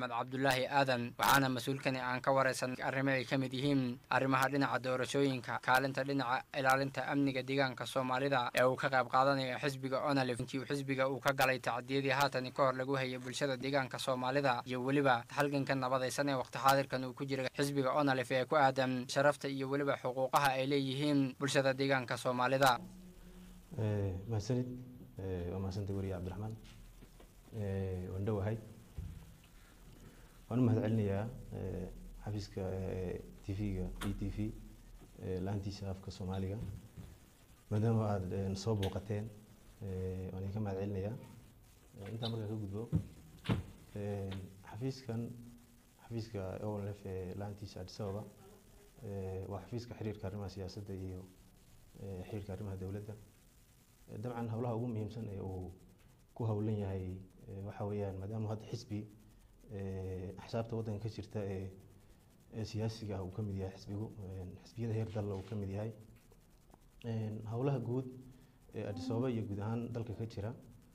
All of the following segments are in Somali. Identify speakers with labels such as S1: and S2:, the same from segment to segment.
S1: maxamed cabdulaahi aadan waxaana mas-uulkani aan ka waraysan arrimo ay ka mid yihiin arrimaha dhinaca doorashooyinka kaalinta dhinaca ilaalinta amniga deegaanka soomaalida ee uu ka qayb qaadanayo xisbiga onalif intii uu xisbiga uu ka galay tacdiyadii haatan ka hor lagu hayay bulshada deegaanka soomaalida iyo weliba halganka nabadaysan ee waqti xaadirkan uu ku jira xisbiga onalif ee ku aadan sharafta iyo weliba xuquuqaha ay leeyihiin bulshada deegaanka soomaalida
S2: mahadsanid waa mahadsantay weriye cabdiraxmaan waan dhowahay waan u mahad celinayaa xafiiska t v-ga e t v laantiisa afka soomaaliga maadaama aada soo booqateen waan idinka mahad celinayaa intaa markaa ka gudbo xafiiskan xafiiska olf ee laantiisa addis ababa waa xafiiska xiriirka arrimaha siyaasadda iyo xiriirka arrimaha dowladda dabcan howlaha ugu muhiimsan ee uu ku howlan yahay waxa weeyaan maadaama hadda xisbi axsaabta waddanka ka jirta ee ee siyaasiga ah uu ka mid yahay xisbigu xisbiyada heer dalla uu ka mid yahay howlaha guud ee addis ababa iyo guud ahaan dalka ka jira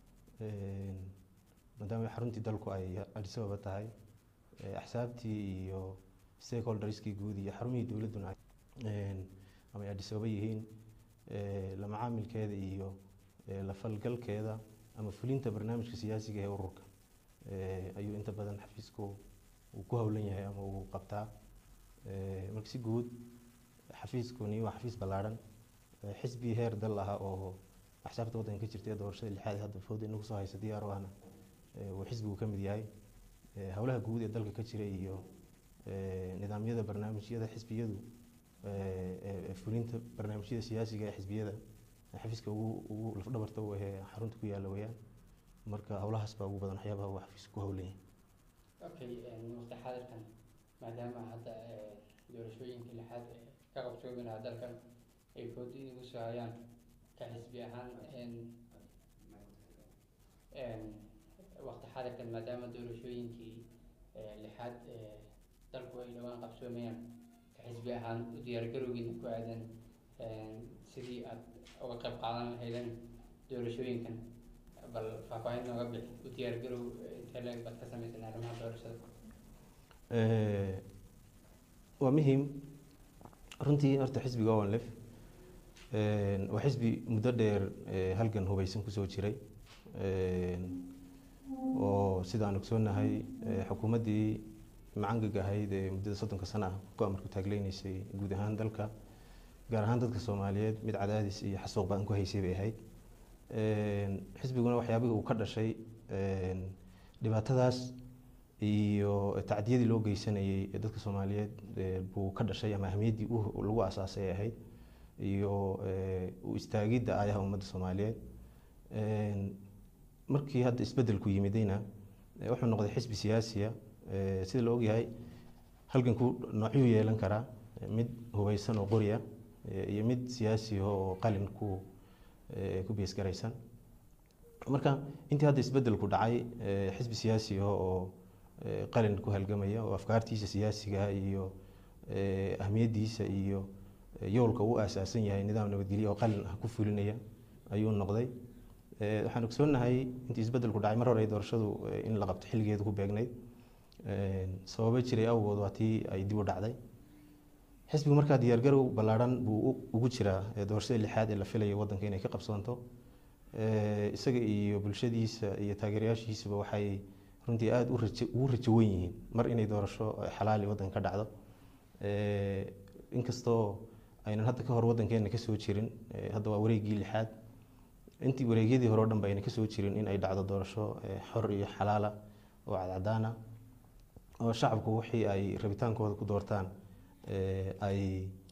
S2: maadaama xaruntii dalku ay addis ababa tahay axsaabtii iyo stakeholderskii guud iyo xarumihii dowladduna ama ay addis ababa yihiin la macaamilkeeda iyo la falgalkeeda ama fulinta barnaamijka siyaasiga ee ururka ayuu inta badan xafiisku uu ku howlan yahay ama uu qabtaa marka si guud xafiiskuni waa xafiis ballaarhan xisbi heer dal ah oo axsaabta waddanka ka jirta ee doorashada lixaad ee hadda fooda inagu soo haysa diyaar u ahna uu xisbigu ka mid yahay howlaha guud ee dalka ka jira iyo nidaamyada barnaamijyada xisbiyadu fulinta barnaamijyada siyaasiga ee xisbiyada xafiiska ugu ugu lafdhabarta u ahee xarunta ku yaalla weyaan marka howlahaas baa ugu badan waxyaabaha uu xafiisku ku howlan yahay
S1: okay waqti xaadirkan maadaama hadda doorashooyinka lixaad ka qabsoomi lahaa dalkan ay foodi igu soo hayaan ka xisbi ahaan waqti xaadirkan maadaama doorashooyinkii lixaad dalku ay dhawaan qabsoomayaan ka xisbi ahaan u diyaargarowgiina ku aadan sidii aad uga qayb qaadan lahaydeen doorashooyinkan bal faahfaahin nooga bixi u diyaargarow intee leeg baad ka samaysan arrimaha doorashada
S2: waa muhiim runtii horta xisbiga onlef waa xisbi muddo dheer halgan hubaysan kusoo jiray oo sida aan ogsoonahay xukuumaddii macangag ahayd ee muddada soddonka sano ah ku amarku taagleynaysay guud ahaan dalka gaar ahaan dadka soomaaliyeed mid cadaadis iyo xasuuq baan ku haysay bay ahayd xisbiguna waxyaabihii uu ka dhashay dhibaatadaas iyo tacdiyadii loo geysanayay ee dadka soomaaliyeed buu ka dhashay ama ahmiyaddii lagu asaasay ay ahayd iyo u istaagidda aayaha ummadda soomaaliyeed markii hadda isbeddelku yimidayna wuxuu noqday xisbi siyaasiya sida la ogyahay halganku noocyuu yeelan karaa mid hubaysan oo qoriya iyo mid siyaasi oo qalin ku ku beesgaraysan marka intii hadda isbeddelku dhacay xisbi siyaasi oo qalin ku halgamaya oo afkaartiisa siyaasiga iyo ahmiyaddiisa iyo yoolka uu aasaasan yahay nidaam nabadgelyo oo qalin ah ku fulinaya ayuu noqday waxaan ogsoonahay intii isbeddelku dhacay mar hore doorashadu in la qabto xilligeedu ku beegnayd sababo jiray awgood waa tii ay dib u dhacday xisbigu markaa diyaargarow ballaarhan buu ugu jiraa doorashada lixaad ee la filayo waddanka inay ka qabsoonto isaga iyo bulshadiisa iyo taageerayaashiisaba waxay runtii aada ugu rajo wen yihiin mar inay doorasho xalaali waddanka ka dhacdo inkastoo aynan hadda ka hor waddankeena kasoo jirin hadda waa wareegii lixaad intii wareegyadii hore o dhan ba ayna kasoo jirin in ay dhacdo doorasho xor iyo xalaala oo cadcadaana oo shacabku wixii ay rabitaankooda ku doortaan ay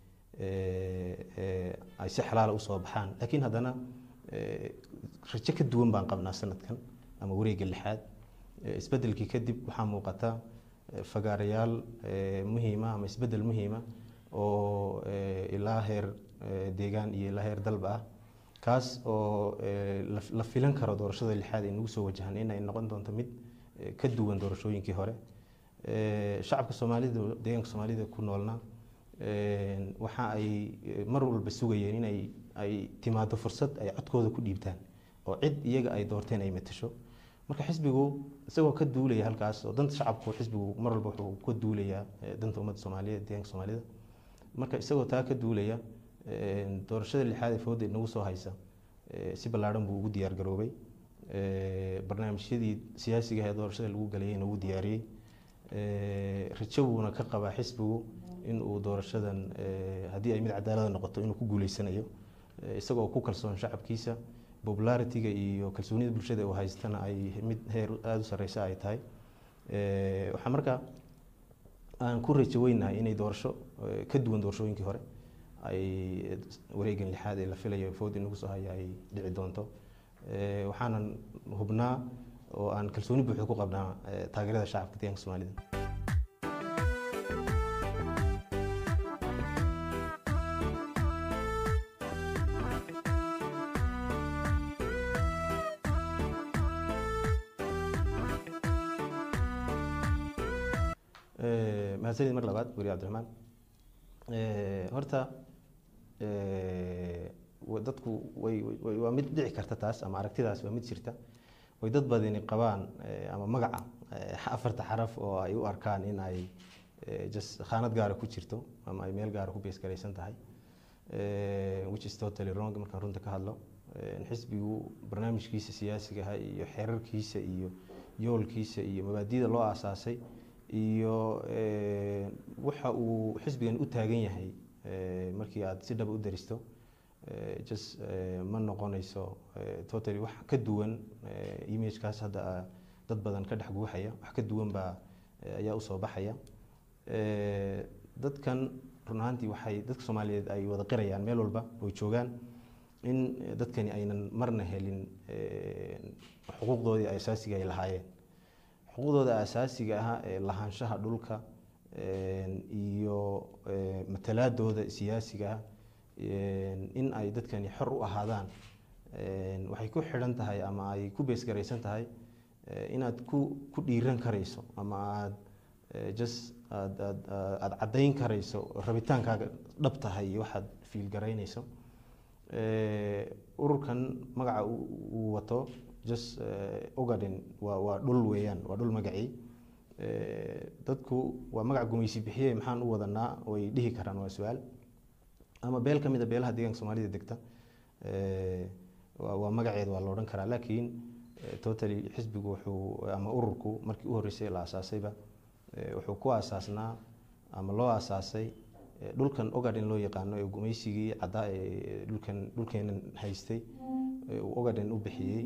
S2: ay si xalaala usoo baxaan laakiin haddana rajo ka duwan baan qabnaa sanadkan ama wareegga lixaad isbeddelkii kadib waxaa muuqata fagaarayaal muhiima ama isbeddel muhiima oo ilaa heer deegaan iyo ilaa heer dalba ah kaas oo la filan karo doorashada lixaad ee nagu soo wajahan inay noqon doonto mid ka duwan doorashooyinkii hore shacabka soomaalida deegaanka soomaalida ku noolna waxa ay mar walba sugayeen inay ay timaado fursad ay codkooda ku dhiibtaan oo cid iyaga ay doorteen ay matasho marka xisbigu isagoo ka duulaya halkaas oo danta shacabku xisbigu mar walba wuxuu ka duulayaa danta ummadda soomaaliyeed deegaanka soomaalida marka isagoo taa ka duulaya doorashada lixaad ee fooda inagu soo haysa si ballaadhan buu ugu diyaar garoobay barnaamijyadii siyaasiga ee doorashada lagu galayayna wuu diyaariyey rajo buuna ka qabaa xisbigu in uu doorashadan haddii ay mid cadaalada noqoto inuu ku guuleysanayo isagoo ku kalsoon shacabkiisa popularity-ga iyo kalsoonida bulshada uu haystana ay mid heer aada u sareysa ay tahay waxaa marka aan ku rajo weynahay inay doorasho ka duwan doorashooyinkii hore ay wareegan lixaad ee la filayo food inagu soo haya ay dhici doonto waxaanan hubnaa oo aan kalsooni buuxda ku qabnaa taageerada shacabka deegaanka soomaalida mahadsanid mar labaad weri cabdiraxmaan horta dadku way waa mid dhici karta taas ama aragtidaas waa mid jirta way dad badani qabaan ama magaca afarta xaraf oo ay u arkaan in ay just khaanad gaara ku jirto ama ay meel gaara ku beesgaraysan tahay which is totally wrong markaan runta ka hadlo xisbigu barnaamijkiisa siyaasiga ah iyo xeerarkiisa iyo yoolkiisa iyo mabaadida loo aasaasay iyo waxa uu xisbigan u taagan yahay markii aad si dhaba u daristo just ma noqonayso totally wax ka duwan imagekaas hadda dad badan ka dhex guuxaya wax ka duwan baa ayaa usoo baxaya dadkan run ahaantii waxay dadka soomaaliyeed ay wada qirayaan meel walba oo joogaan in dadkani aynan marna helin xuquuqdoodii asaasiga ay lahaayeen xuquuqdooda asaasiga ah ee lahaanshaha dhulka iyo matalaadooda siyaasiga ah in ay dadkani xor u ahaadaan waxay ku xidhan tahay ama ay ku beesgaraysan tahay inaad ku ku dhiiran karayso ama aad just aad aad aada caddayn karayso rabitaankaaga dhab tahay iyo waxaad fiilgaraynayso ururkan magaca uu wato just ogaden waa waa dhul weeyaan waa dhul magacii dadku waa magac gumaysi bixiye maxaan u wadanaa way dhihi karaan waa su-aal ama beel ka mid a beelaha deegaanka soomaalida degta waa magaceeda waa la odhan karaa laakiin totally xisbigu wuxuu ama ururku markii u horreysay la aasaasayba wuxuu ku aasaasnaa ama loo aasaasay dhulkan ogaden loo yaqaano ee gumaysigii caddaa ee dhulkan dhulkeenan haystay uu ogaden u bixiyey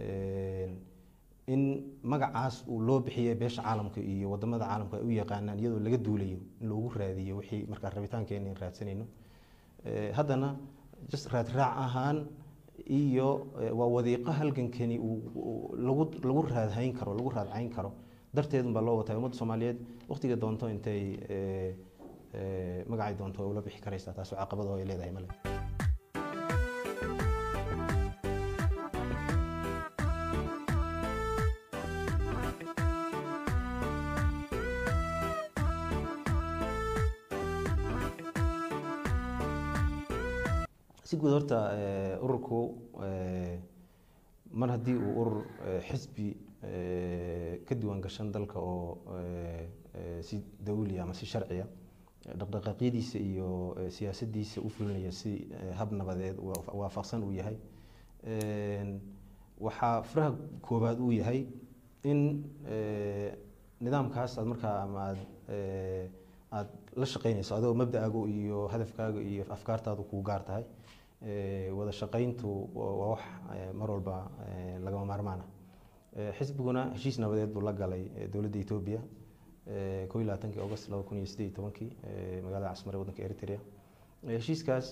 S2: in magacaas uu loo bixiyey beesha caalamka iyo wadamada caalamka ay u yaqaanaan iyadoo laga duulayo in loogu raadiyo wixii markaa rabitaankeena in raadsanayno haddana just raadraac ahaan iyo waa wadiiqo halgankani uu lagu lagu raadhayn karo lagu raadcayn karo darteedunbaa loo watay ummadda soomaaliyeed waqtiga doonto intay magacay doonto ula bixi karaysaa taasoo caqabado ay leedahay male si guud horta ururku mar haddii uu urur xisbi ka diiwaan gashan dalka oo si dawli ama si sharciya dhaqdhaqaaqyadiisa iyo siyaasadiisa u fulinaya si hab nabadeed waafaqsan uu yahay waxaa furaha koobaad uu yahay in nidaamkaas aad markaa ama aad aada la shaqeynayso adigoo mabda'aagu iyo hadafkaaga iyo afkaartaadu kuu gaar tahay wada shaqeyntu waa wax mar walba lagama maarmaan ah xisbiguna heshiis nabadeed buu la galay dowladda etoobiya koo iyo labaatankii august laba kun iyo siddeed iyo tobankii magaalada casmare waddanka eritrea heshiiskaas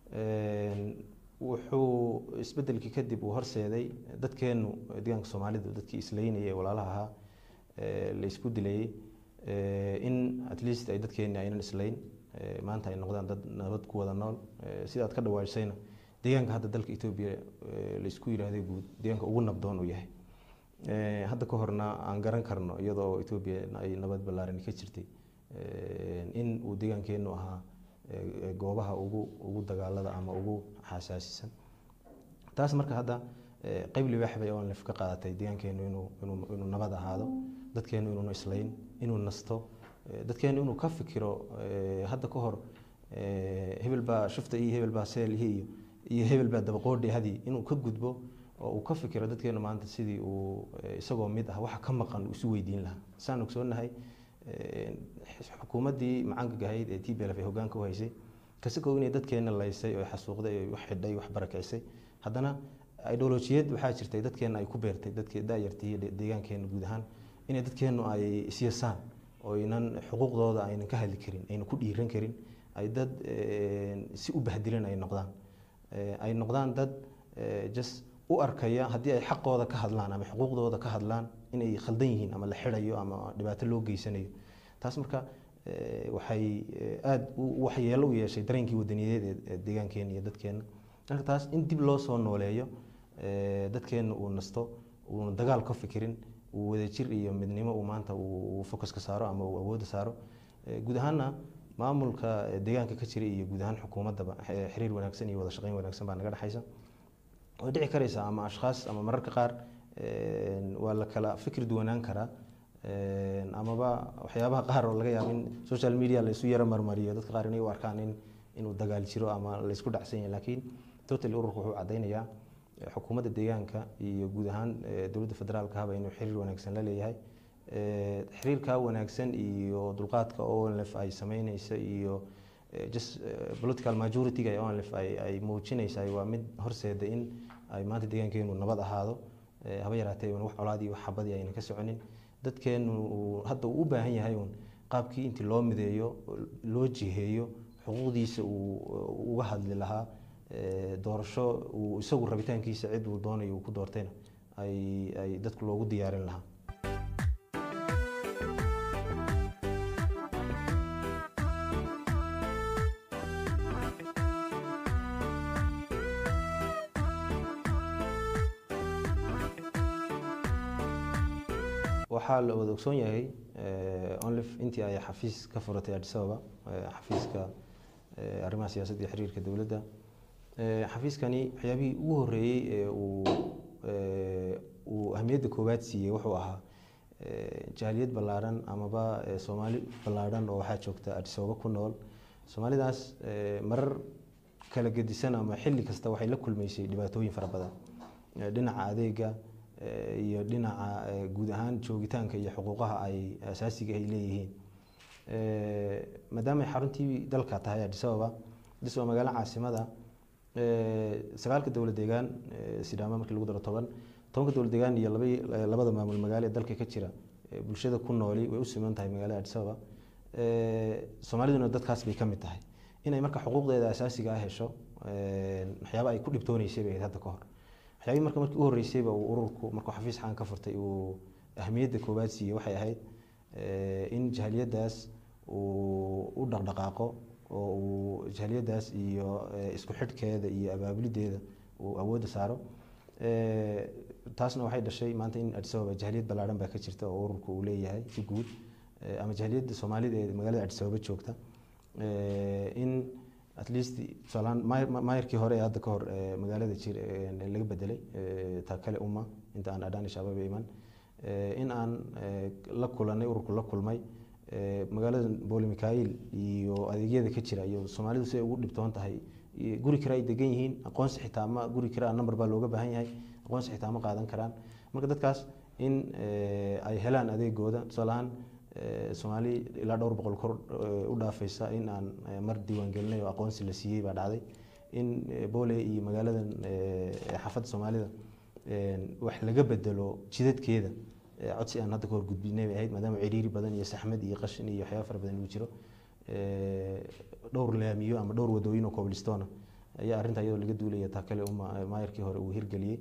S2: wuxuu isbedelkii kadib uu horseeday dadkeenu deegaanka soomaalidu dadkii isleynayay ee walaalaha ahaa la isku dilayay in at least ay dadkeeni aynan islayn maanta ay noqdaan dad nabad ku wada nool sida aad ka dhawaajisayna deegaanka hadda dalka etoobiya la isku yidhaahday guud deegaanka ugu nabdoon uu yahay hadda ka horna aan garan karno iyadoo etoobiya ay nabad ballaaran ka jirtay in uu deegaankeenu ahaa goobaha ugu ugu dagaalada ama ugu xasaasisan taas marka hadda qeyb libaax bay onlef ka qaadatay deegaankeenu inuu inuu inuu nabad ahaado dadkeenu inuunu islayn inuu nasto dadkeenu inuu ka fikiro hadda ka hor hebel baa shufta iyo hebel baa seelihi iyo iyo hebel baa dabaqoodhi hadi inuu ka gudbo oo uu ka fikiro dadkeenu maanta sidii uu isagoo mid ah waxa ka maqan uu isu weydiin lahaa saan ogsoonahay xukuumaddii macaanka gahayd ee t b l f ay hoggaanka u haysay kasakoo inay dadkeena laysay oo xasuuqday oo wax xidhay wax barakicisay haddana ideolojiyad waxaa jirtay dadkeena ay ku beertay dadkii daayartii deegaankeena guud ahaan inay dadkeenu ay isyasaan oo aynan xuquuqdooda aynan ka hadli karin aynan ku dhiiran karin ay dad si u bahdilan ay noqdaan ay noqdaan dad just u arkaya haddii ay xaqooda ka hadlaan ama xuquuqdooda ka hadlaan inay khaldan yihiin ama la xidhayo ama dhibaato loo geysanayo taas marka waxay aada waxyeelo u yeeshay dareenkii wadaniyadeed ee deegaankeena iyo dadkeena marka taas in dib loo soo nooleeyo dadkeena uu nasto uuna dagaal ka fikirin uu wadajir iyo midnimo uu maanta uu focuska saaro ama uu awoodda saaro guud ahaana maamulka deegaanka ka jira iyo guud ahaan xukuumaddaba xiriir wanaagsan iyo wada shaqeyn wanaagsan baa naga dhexaysa way dhici karaysaa ama ashkhaas ama mararka qaar waa la kala fikir duwanaan karaa amaba waxyaabaha qaar oo laga yaabo in social media la isu yaro marmariyo dadka qaar inay u arkaan in inuu dagaal jiro ama la isku dhacsan yahay laakiin total ururku wuxuu caddaynayaa xukuumadda deegaanka iyo guud ahaan dowladda federaalka haba inuu xiriir wanaagsan la leeyahay xiriirka wanaagsan iyo dulqaadka onlf ay sameyneysa iyo just political majority-ga ee onlf ay ay muujinaysaa waa mid horseeda in ay maanta deegaankeenu nabad ahaado haba yaraatee wax colaad iyo wax xabadii ayna ka soconin dadkeenu hadda uu u baahan yahay uun qaabkii intii loo mideeyo loo jiheeyo xuquuqdiisa uu uga hadli lahaa doorasho uu isagu rabitaankiisa cid uu doonayo uu ku doortayna ay ay dadku loogu diyaarin lahaa waxaa la wada ogsoon yahay onlif intii ay xafiis ka furatay addis ababa xafiiska arrimaha siyaasadda iyo xiriirka dowladda xafiiskani waxyaabihii ugu horreeyey ee uu uu ahmiyadda koowaad siiyey wuxuu ahaa jaaliyad ballaaran amaba soomaali ballaaran oo waxaa joogta addis ababa ku nool soomaalidaas marar kala gedisan ama xilli kasta waxay la kulmaysay dhibaatooyin fara badan dhinaca adeega iyo dhinaca guud ahaan joogitaanka iyo xuquuqaha ay asaasiga ay leeyihiin maadaama ay xaruntii dalka tahay addis ababa addis ababa magaalo caasimada sagaalka dowlad deegaan sidaama markii lagu daro toban tobanka dowlad deegaan iyo laba labada maamul magaalo ee dalka ka jira bulshada ku nooli way u siman tahay magaalada addis ababa soomaaliduna dadkaas bay ka mid tahay inay marka xuquuqdeeda asaasiga ah hesho waxyaaba ay ku dhibtooneysay bay ahayd hadda ka hor waxyaabii marka markii u horreysayba uu ururku markuu xafiis xaan ka furtay uu ahmiyadda koowaad siiyey waxay ahayd in jahaliyadaas uu u dhaqdhaqaaqo oo uu jahaliyadaas iyo isku xidhkeeda iyo abaabulideeda uu awoodda saaro taasna waxay dhashay maanta in addis ababa jahaliyad ballaaran baa ka jirta oo ururku uu leeyahay si guud ama jahaliyadda soomaalida ee magaalada addis ababa joogta in at least tusaalahaan maayarkii hore ee hadda ka hor magaalada jir laga bedelay ta kale uma inta aan adhaani shabaab iman in aan la kulanay ururku la kulmay magaalada booli mikhail iyo adeegyada ka jira iyo soomaalidu si ay ugu dhibtoon tahay guri kale ay degan yihiin aqoonsi xitaa ma guri kale number baa looga baahan yahay aqoonsi xitaa ma qaadan karaan marka dadkaas in ay helaan adeegooda tusaalahaan soomaali ilaa dhowr boqol kor u dhaafaysa in aan mar diiwaan gelinay oo aqoonsi la siiyey baa dhacday in boole iyo magaaladan xaafadda soomaalida wax laga bedelo jidadkeeda codsi aan hadda ka hor gudbinay bay ahayd maadaama ciriiri badan iyo saxmad iyo qashin iyo waxyaaba fara badan uu jiro dhowr laamiyo ama dhowr wadooyin oo coblistona ayaa arrinta iyadoo laga duulaya taa kale uma maayarkii hore uu hirgeliyey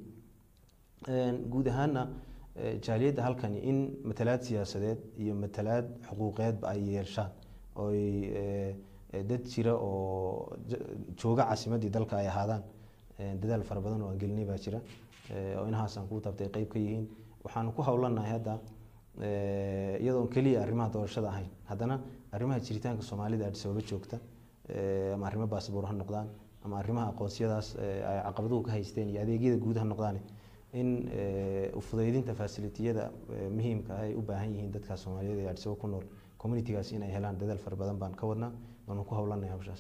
S2: guud ahaana jaaliyadda halkani in matalaad siyaasadeed iyo matalaad xuquuqeedba ay yeeshaan oy dad jira oo jooga caasimadii dalka ay ahaadaan dadaal fara badan oo aan gelinay baa jira oo inahaas aan kuu taabtay qeyb ka yihiin waxaanu ku howlanahay hadda iyadoon keliya arrimaha doorashada ahayn haddana arrimaha jiritaanka soomaalida addis ababa joogta ama arrimo baasboor ha noqdaan ama arrimaha aqoonsiyadaas ay caqabaduhu ka haysteen iyo adeegyada guud ha noqdaan in ufudaydinta fasilitiyada muhiimka ah ay u baahan yihiin dadka soomaaliyeed ee adisabo ku nool communitigaas inay helaan dadaal fara badan baan ka wadnaa waanu ku howlanay hawshaas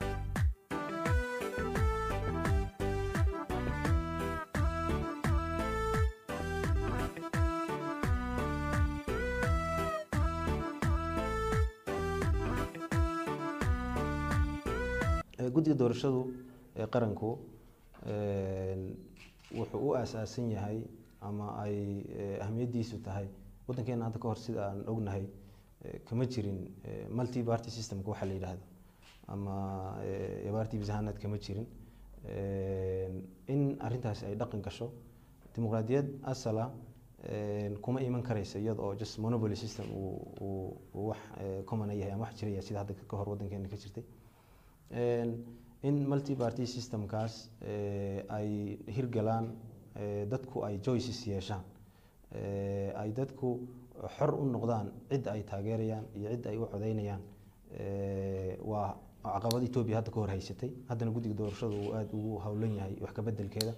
S2: guddiga doorashadu ee qaranku wuxuu u aasaasan yahay ama ay ahamiyaddiisu tahay waddankeena hadda ka hor sida aan ognahay kama jirin multi party systemka waxaa la yidhaahdo ama party bisahanad kama jirin in arrintaasi ay dhaqan gasho dimuqraadiyad asala kuma iman karaysa iyada oo just monopoly system uu wax common yahay ama wax jiraya sida hadda ka hor waddankeena ka jirtay in multi party systemkaas ay hirgalaan dadku ay choices yeeshaan ay dadku xor u noqdaan cidda ay taageerayaan iyo cidda ay u codeynayaan waa caqabad etoobiya hadda ka hor haysatay haddana guddiga doorashadu uu aada ugu howlan yahay wax ka bedelkeeda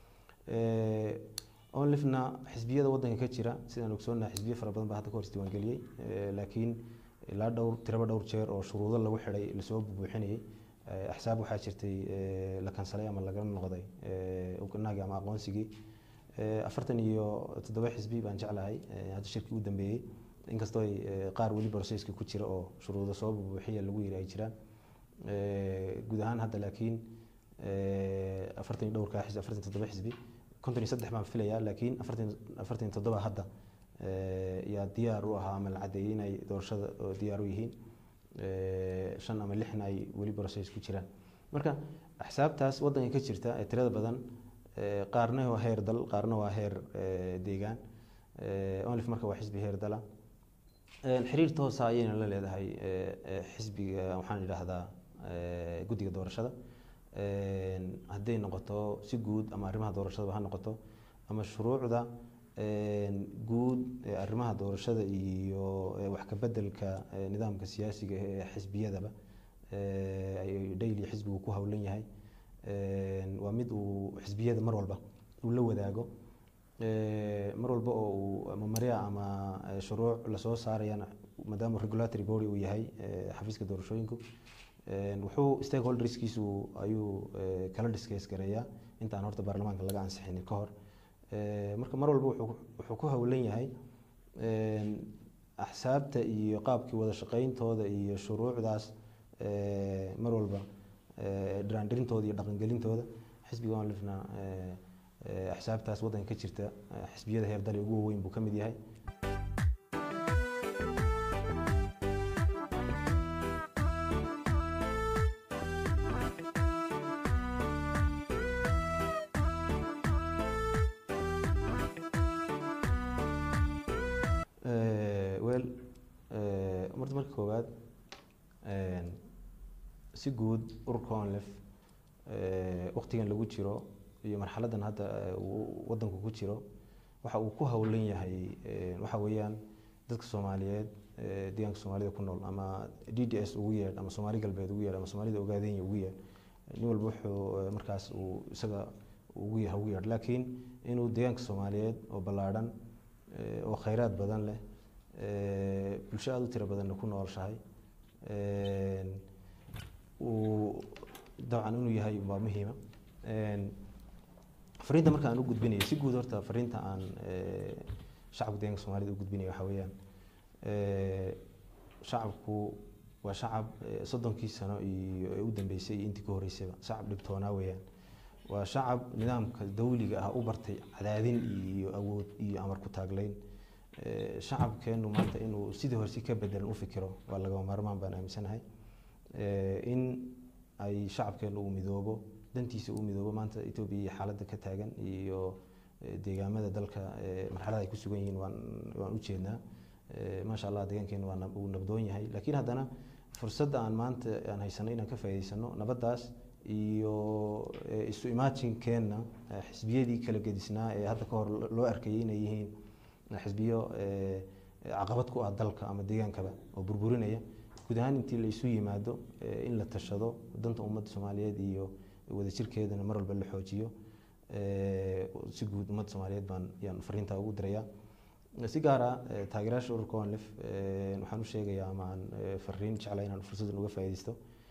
S2: onlifna xisbiyada waddanka ka jira sidaan ogsoonahay xisbiyo fara badan baa hadda ka hor isdiiwaangeliyey laakiin ilaa dhowr tiraba dhowr jeer oo shuruudo lagu xidhay lasoo bubuuxinayay axsaab waxaa jirtay la kansalay ama laga noqday naagi ama aqoonsigii afartan iyo toddoba xisbi baan jeclahay hadda shirkii u dambeeyey inkastoo ay qaar weli processka ku jira oo shuruudo soo bubuuxiya lagu yiri ay jiraan guud ahaan hadda laakiin afartan iyo dhowrkaa xisbi afartan toddoba xisbi konton iyo saddex baan filayaa laakiin afartan afartan iyo toddoba hadda yaa diyaar u ahaa ama la cadeeyey inay doorashada diyaar u yihiin shan ama lixna ay weli process ku jiraan marka axsaabtaas waddanka ka jirta ee tirada badan qaarna waa heer dal qaarna waa heer deegaan onlif marka waa xisbi heer dala xiriir toosa ayayna la leedahay xisbiga waxaan idhaahdaa guddiga doorashada hadday noqoto si guud ama arrimaha doorashadaba ha noqoto ama shuruucda guud arrimaha doorashada iyo wax ka bedelka nidaamka siyaasiga ee xisbiyadaba daily xisbigu ku howlan yahay waa mid uu xisbiyada mar walba uu la wadaago mar walba oo uu ama marya ama shuruuc lasoo saarayana maadaama regulatory body uu yahay xafiiska doorashooyinku wuxuu stakeholderskiisu ayuu kala discuss gareeyaa intaan horta baarlamaanka laga ansixinin ka hor marka mar walba wuxuu ku howlan yahay axsaabta iyo qaabkii wada shaqeyntooda iyo shuruucdaas mar walba dhiraandhirintooda iyo dhaqangelintooda xisbiga onlifna axsaabtaas waddanka ka jirta xisbiyada heer dali ugu waaweyn buu ka mid yahay wel marta marka koowaad si guud ururka onlif waktigan lagu jiro iyo marxaladan hadda wadanku ku jiro waxa uu ku howlan yahay waxa weeyaan dadka soomaaliyeed deegaanka soomaalida ku nool ama d d s ugu yeedh ama soomaali galbeed ugu yeedh ama soomaalida ogaadenya ugu yeedh nin walba wuxuu markaas uu isaga ugu yahay ugu yeedh laakiin inuu deegaanka soomaaliyeed oo ballaadhan oo khayraad badan leh bulsho aada u tiro badanna ku noolshahay uu dabcan inuu yahay waa muhiima fariinta marka aan u gudbinayo si guud horta fariinta aan shacabka deeganka soomaalida u gudbinayo waxaa weeyaan shacabku waa shacab soddonkii sano iyo ee u dambeysay iyo intii ka horreysayba shacab dhibtoonaa weeyaan waa shacab nidaamka dawliga ah u bartay cadaadin iyo awood iyo amar ku taagleyn shacabkeenu maanta inuu sidii hore si ka bedelan u fikiro waa lagama maarmaan baan aaminsanahay in ay shacabkeenu uu midoobo dantiisa uu midoobo maanta etoobiya iyo xaaladda ka taagan iyo deegaamada dalka marxalada ay ku sugan yihiin waan waan u jeednaa maasha allah deegaankeenu waa uu nabdoon yahay laakiin haddana fursadda aan maanta aan haysano inaan ka faa'iidaysano nabaddaas iyo isu imajinkeenna xisbiyadii kala gedisnaa ee hadda ka hor loo arkayay inay yihiin xisbiyo caqabad ku ah dalka ama deegaankaba oo burburinaya guud ahaan intii la isu yimaado in la tashado danta ummadda soomaaliyeed iyo wadajirkeedana mar walba la xoojiyo si guud ummadda soomaaliyeed baan yaan fariintaa ugu dirayaa si gaara taageerayaasha ururka onlif waxaan u sheegayaa ama aan fariin jeclaa inaan fursadan uga faa'iidaysto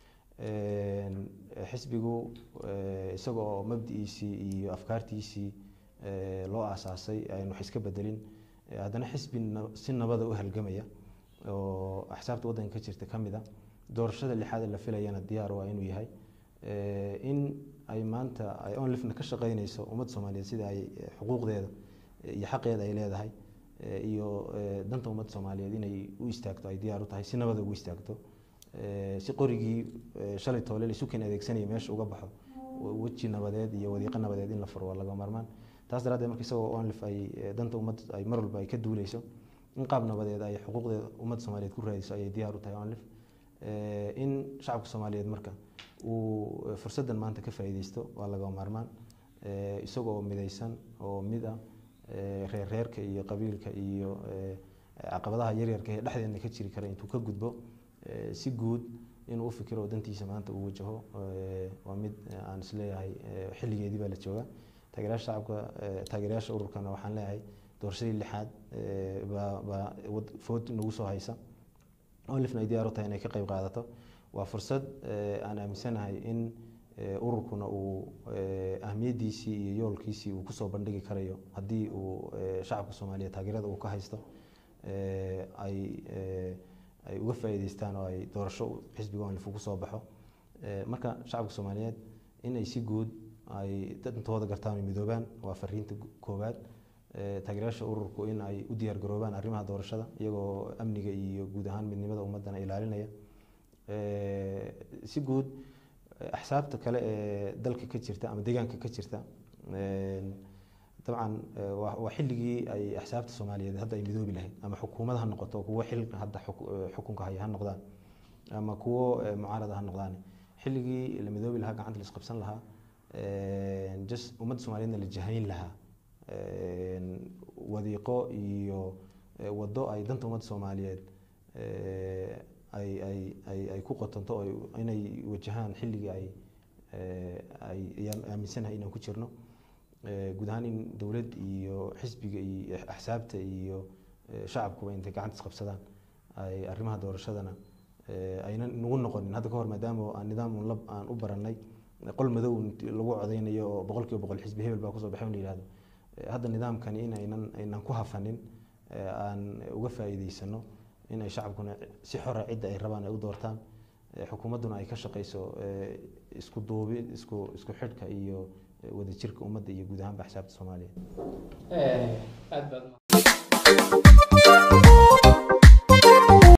S2: xisbigu isaga oo mabdi'iisii iyo afkaartiisii loo aasaasay aynu wax iska bedelin haddana xisbi si nabada u halgamaya oo axsaabta waddanka ka jirta ka mid a doorashada lixaad la filayana diyaar waa inuu yahay in ay maanta ay onlifna ka shaqeynayso ummadda soomaaliyeed sida ay xuquuqdeeda iyo xaqeeda ay leedahay iyo danta ummadda soomaaliyeed inay u istaagto ay diyaar u tahay si nabada ugu istaagto si qorigii shalay toole isu keen adeegsanaya meesha uga baxo weji nabadeed iyo wadiiqo nabadeed in la furo waa laga marmaan taas daraaddeed marka isagoo onlif ay danta ummadda ay mar walba ay ka duuleyso in qaab nabadeed ay xuquuqdeeda ummadda soomaaliyeed ku raadiso ayay diyaar u tahay onlif in shacabka soomaaliyeed marka uu fursaddan maanta ka faa'iideysto waa laga maarmaan isagoo midaysan oo mid ah reerreerka iyo qabiilka iyo caqabadaha yaryarka ee dhexdeedna ka jiri kara intuu ka gudbo si guud inuu u fikiro oo dantiisa maanta uu wajaho waa mid aan isleeyahay xilligeedii baa la joogaa taageerayaasha shacabka taageerayaasha ururkana waxaan leeyahay doorashadii lixaad baa baa food nagu soo haysa onlifna ay diyaar u tahay inay ka qayb qaadato waa fursad aan aaminsanahay in ururkuna uu ahmiyadiisii iyo yoolkiisii uu kusoo bandhigi karayo haddii uu shacabka soomaaliyeed taageerada uu ka haysto ay ay uga faa'iideystaan oo ay doorasho xisbiga onlif ugu soo baxo marka shacabka soomaaliyeed in ay si guud ay dantooda gartaan oo midoobaan waa fariinta koowaad taageerayaasha ururku in ay u diyaar garoobaan arrimaha doorashada iyagoo amniga iyo guud ahaan midnimada ummaddana ilaalinaya si guud axsaabta kale ee dalka ka jirta ama deegaanka ka jirta dabcan waa xilligii ay axsaabta soomaaliyeed hadda ay midoobi lahayd ama xukuumad ha noqoto kuwo xil hadda xukunka haya ha noqdaan ama kuwo mucaarada ha noqdaan xilligii la midoobi lahaa gacanta la isqabsan lahaa just ummadda soomaaliyeedna la jahayn lahaa wadiiqo iyo waddo ay danta ummadda soomaaliyeed ay ay ay ay ku qotonto oo inay wajahaan xilligii ay ay ayaan aaminsanahay inaan ku jirno guud ahaan in dowlad iyo xisbiga iyo axsaabta iyo shacabkuba intay gacanta isqabsadaan ay arrimaha doorashadana aynan nagu noqonin hadda ka hor maadaama aan nidaam lab aan u baranay qol madow lagu codeynayo oo boqol kiiba boqol xisbi hebel baa kusoo baxay la yihahdo hadda nidaamkani in aynan aynan ku hafanin aan uga faa'iideysano in ay shacabkuna si xora cidda ay rabaan ay u doortaan xukuumadduna ay ka shaqeyso isku duubi isku isku xidhka iyo wadajirka ummadda iyo guud ahaanba axsaabta soomaaliya